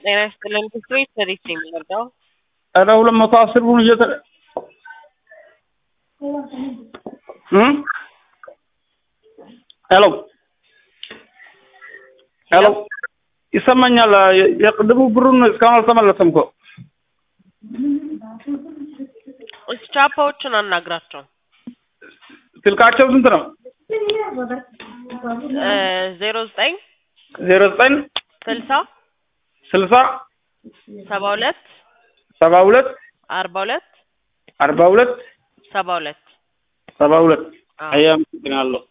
ጤና ይስጥልን ክፍሉ ሰርቪስ ነው የሚወርደው። ኧረ ሁለት መቶ አስር ብሩን እየተ እም ሄሎ ሄሎ ይሰማኛል። የቅድሙ ብሩን እስካሁን አልተመለሰም እኮ ቻፓዎችን አናግራቸው። ስልካቸው ስንት ነው? ዜሮ ዘጠኝ ዜሮ ዘጠኝ ስልሳ ስልሳ ሰባ ሁለት ሰባ ሁለት አርባ ሁለት አርባ ሁለት ሰባ ሁለት ሰባ ሁለት አዎ። አያ አመሰግናለሁ።